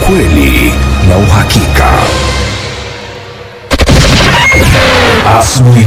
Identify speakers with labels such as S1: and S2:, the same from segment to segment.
S1: ukweli na uhakika. Asubuhi.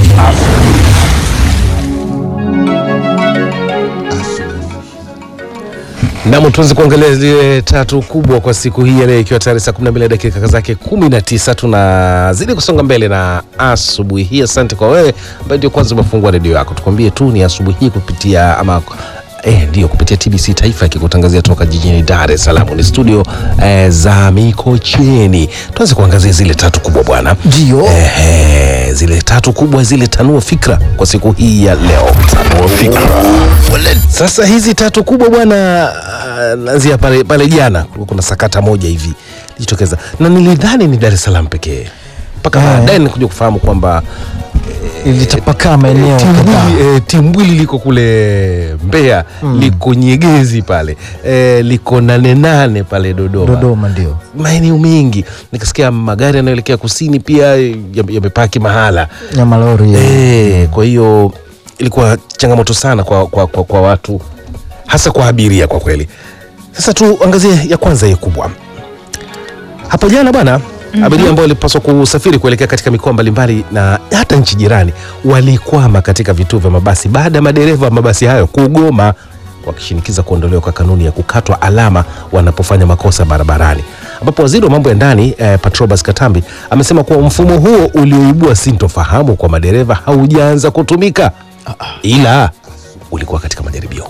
S2: Nam, tuanze kuangalia zile tatu kubwa kwa siku hii ya leo, ikiwa tayari saa 12 dakika zake 19. Tunazidi kusonga mbele na asubuhi hii. Asante kwa wewe ambaye ndio kwanza umefungua redio yako, tukwambie tu ni asubuhi hii kupitia ama Eh, ndio kupitia TBC Taifa ikikutangazia toka jijini Dar es Salaam. Ni studio eh, za Mikocheni. Tuanze kuangazia zile tatu kubwa bwana.
S3: Ndio.
S2: Eh, zile tatu kubwa zile tanua fikra kwa siku hii ya leo. Tanua fikra. Sasa hizi tatu kubwa bwana, ah, naanzia pale pale jana kulikuwa kuna sakata moja hivi ilijitokeza, na nilidhani ni Dar es Salaam pekee mpaka
S3: Eh.
S2: baadaye nikuja kufahamu kwamba
S3: ilitapakaa maeneo kadhaa.
S2: Timbwili, eh, Timbwili liko kule Mbeya liko Nyegezi pale eh, liko nane nane pale Dodoma,
S3: Dodoma ndio
S2: maeneo mengi. Nikasikia magari yanayoelekea kusini pia eh, yame- yamepaki mahala
S3: ya malori
S2: eh, kwa hiyo ilikuwa changamoto sana kwa, kwa, kwa, kwa watu hasa kwa abiria kwa kweli. Sasa tuangazie ya kwanza hii kubwa hapo jana bwana abiria ambao walipaswa kusafiri kuelekea katika mikoa mbalimbali na hata nchi jirani walikwama katika vituo vya mabasi baada ya madereva wa mabasi hayo kugoma wakishinikiza kuondolewa kwa kanuni ya kukatwa alama wanapofanya makosa barabarani, ambapo waziri wa mambo ya ndani eh, Patrobas Katambi amesema kuwa mfumo huo ulioibua sintofahamu kwa madereva haujaanza kutumika, ila ulikuwa katika majaribio.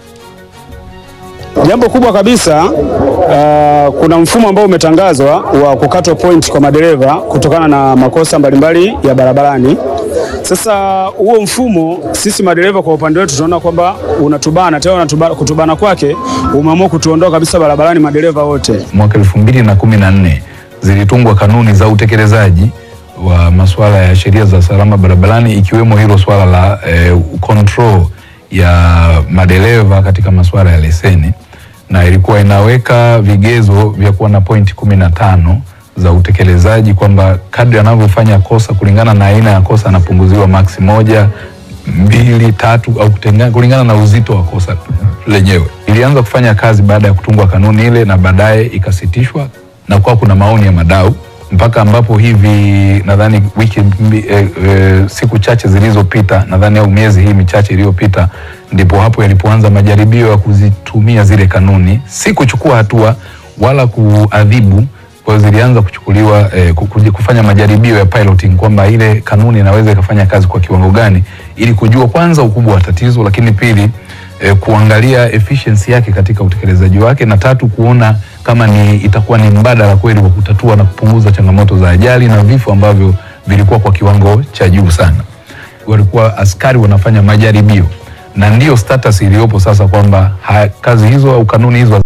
S4: Jambo kubwa kabisa uh, kuna mfumo ambao umetangazwa wa kukatwa point kwa madereva kutokana na makosa mbalimbali ya barabarani. Sasa huo mfumo sisi madereva kwa upande wetu tunaona kwamba unatubana tena, unatubana, kutubana kwake umeamua kutuondoa kabisa barabarani madereva wote.
S5: mwaka elfu mbili na kumi na nne zilitungwa kanuni za utekelezaji wa masuala ya sheria za usalama barabarani ikiwemo hilo swala la eh, control ya madereva katika masuala ya leseni na ilikuwa inaweka vigezo vya kuwa na pointi kumi na tano za utekelezaji kwamba kadri anavyofanya kosa kulingana na aina ya kosa anapunguziwa maksi moja mbili tatu au kutenga, kulingana na uzito wa kosa lenyewe. Ilianza kufanya kazi baada ya kutungwa kanuni ile na baadaye ikasitishwa na kuwa kuna maoni ya madau mpaka ambapo hivi nadhani wiki mbi, eh, eh, siku chache zilizopita nadhani au miezi hii michache iliyopita ndipo hapo yalipoanza majaribio ya kuzitumia zile kanuni, si kuchukua hatua wala kuadhibu kwa hiyo zilianza kuchukuliwa eh, ku- kuji- kufanya majaribio ya piloting kwamba ile kanuni inaweza ikafanya kazi kwa kiwango gani, ili kujua kwanza ukubwa wa tatizo, lakini pili eh, kuangalia efficiency yake katika utekelezaji wake, na tatu kuona kama ni itakuwa ni mbadala kweli wa kutatua na kupunguza changamoto za ajali na vifo ambavyo vilikuwa kwa kiwango cha juu sana. Walikuwa askari wanafanya majaribio na ndiyo status iliyopo sasa kwamba ha- kazi hizo au kanuni hizo